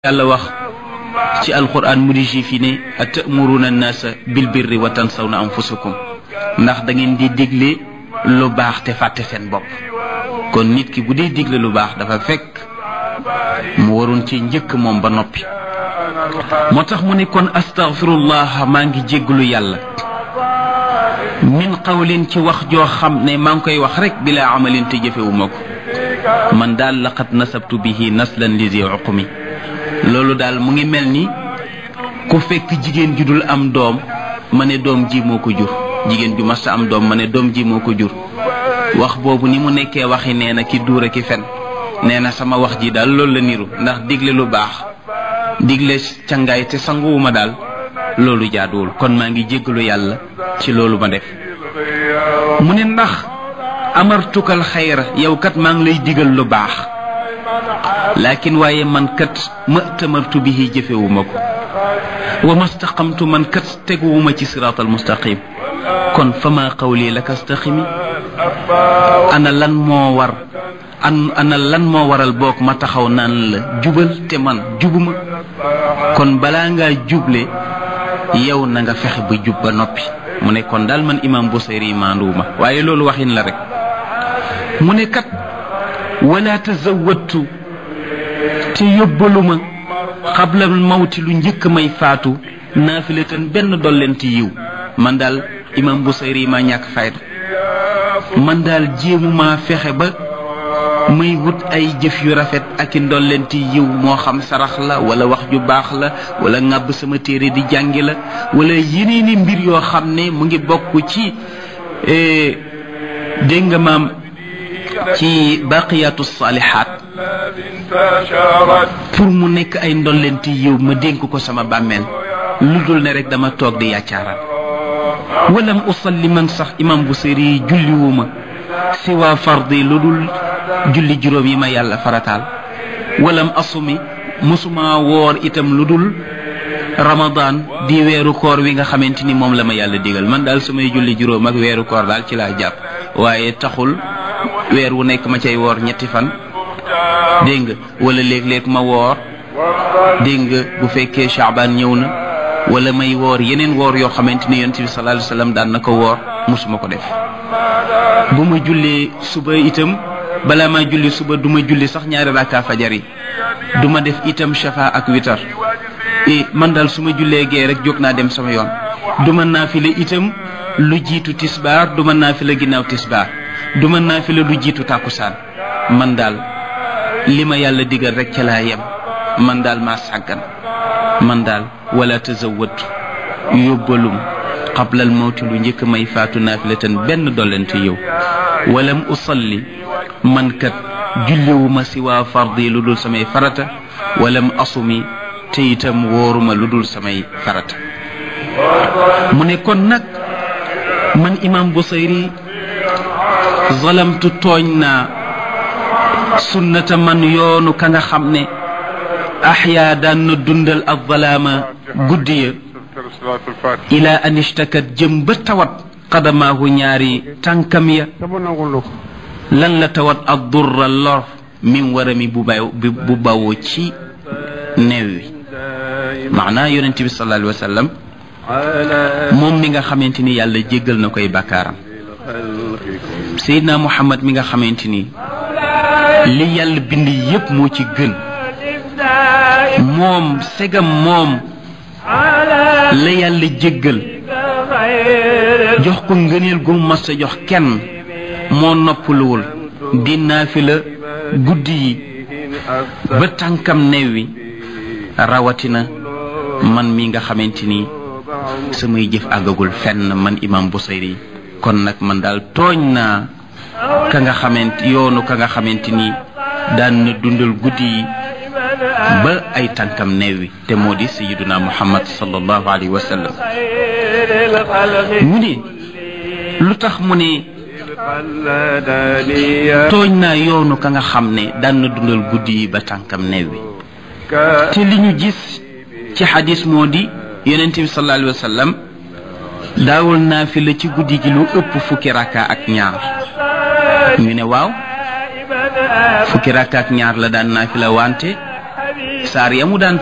yàlla wax ci alquran mu di juif yi ne atamuruna annaasa bil birri wa tansawna anfusakum ndax da ngeen di digle lu baax te fàtte seen bopp kon nit ki bu dee digle lu baax dafa fekk mu waroon ci njëkk moom ba noppi moo tax mu ne kon astaghfirullah maa ngi jégglu yàlla min qawlin ci wax joo xam ne maa ngi koy wax rek bila amalin te jëfewuma ko man daal laqad nasabtu bihi naslan li zi uqmi loolu daal mu ngi mel ni ku fekk jigéen ju dul am doom ma ne doom ji moo ko jur jigéen ju mas am doom ma ne doom ji moo ko jur wax boobu ni mu nekkee waxi nee na ki duura ki fen nee na sama wax ji daal loolu la niru ndax digle lu baax digle cangaay te sanguwuma daal loolu jaaduwul kon maa ngi jéggalu yàlla ci loolu ma def mu ne ndax amartukal xayra yow kat maa ngi lay digal lu baax laakin waaye man kat ma tamartu bihi jëfewuma ko wa mastaqamtu man kat teguwuma ci siraatal mustaqim kon fama qawli laka staqimi ana lan moo war an ana lan moo waral boog ma taxaw naan la jubal te man jubuma kon balaa ngaa juble yow na nga fexe ba jub ba noppi mu ne kon daal man imam Busayri maanduwuma waaye loolu waxin la rek mu ne kat wala tazawattu te yóbbaluma xabla mawti lu njëkk may faatu naafilatan benn dollenti yiw man daal imam Busayri maa ñàkk fayda man daal jéemuma fexe ba may wut ay jëf yu rafet ak i ndollenti yiw moo xam sarax la wala wax ju baax la wala ŋàbb sama téere di jàngi la wala yeneeni mbir yoo xam ne mu ngi bokk ci dégg nga maam ci baqiyatu saalihaat pour mu nekk ay ndollenti yiw ma dénk ko sama bàmmeel lu dul ne rek dama toog di yàccaaral walam usalli man sax imam Busiri yi julliwuma siwa fardi lu dul julli juróom yi ma yàlla farataal walam asumi mosuma woor itam lu dul ramadan di weeru koor wi nga xamante ni moom la ma yàlla digal man daal samay julli juróom ak weeru koor daal ci laa jàpp waaye taxul weer wu nekk ma cay woor ñetti fan dégg nga wala léeg-léeg ma woor dégg nga bu fekkee Shaaban ñëw na wala may woor yeneen woor yoo xamante ni yonent bi sallallahu alayhi wasallam daan na ko woor mosuma ko def bu ma jullee suba itam balaa ma julli suba du ma julli sax ñaari rakka fajar yi du ma def itam shafa ak witar e man daal su ma jullee gee rek jóg naa dem sama yoon du ma naafila itam lu jiitu tisbaar du ma naafila ginnaaw tisbaar du ma naafila lu jiitu tàkkusaan man daal li ma yàlla digal rek ca laa yem man daal maa sàggan man daal wala tazawwatu yóbbalum qablal mawti lu njëkk may faatu naafilatan benn dollante yow walam usalli man kat julliwuma si waa fardi lu dul samay farata walam asumi te itam wóoruma lu dul samay farata mu ne kon nag man imam Busayri zalamtu tooñ naa sunnata man yoonu ka nga xam ne axyaa daan na dundal ak zalaama guddi ya ila an ishtakat jëm ba tawat qadamaahu ñaari tànkam ya lan la tawat ak durra lor min warami bu baw bu bawoo ci neew wi maanaa yonent bi sallallahu alayhi wa sallam moom mi nga xamante ni yàlla jéggal na koy bàkkaaram Seydina Muhammad mi nga xamante ni li yàlla bind yépp moo ci gën moom segam moom la yàlla jéggal jox ko ngëneel gu mas a jox kenn moo noppaluwul di naafila guddi yi ba tànkam new wi rawatina man mi nga xamante ni samay jëf àggagul fenn man imam Busayri kon nag man daal tooñ naa ka nga xamante yoonu ka nga xamante ni daan na dundal guddi yi ba ay tànkam neew wi te moo di sayiduna muhammad sallallahu alayhi wa sallam mu ne lu tax mu ne tooñ naa yoonu ka nga xam ne daan na dundal guddi yi ba tànkam neew wi te li ñu gis ci xadis moo di yonent bi sallallahu alayhi wa sallam daawul naa fi la ci guddi gi lu ëpp fukki rakka ak ñaar ñu ne waaw fukki rakka ak ñaar la daan naa fi la wante saar ya mu daan